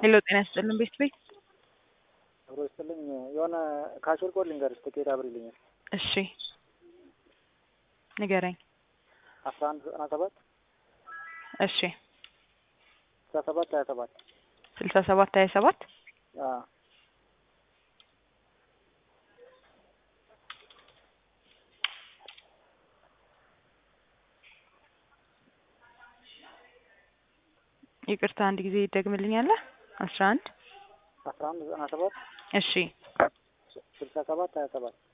ሄሎ ጤና ይስጥልን ቤት ቤት አብሮ ይስጥልኝ። የሆነ ካሽር ኮድ ልንገርሽ፣ ትኬት አብሪልኛል። እሺ ንገረኝ። አስራ አንድ ዘጠና ሰባት እሺ ስልሳ ሰባት ሀያ ሰባት ስልሳ ሰባት ሀያ ሰባት ይቅርታ አንድ ጊዜ ይደግምልኛለህ? አስራ አንድ አስራ አንድ ዘጠና ሰባት እሺ ስልሳ ሰባት ሀያ ሰባት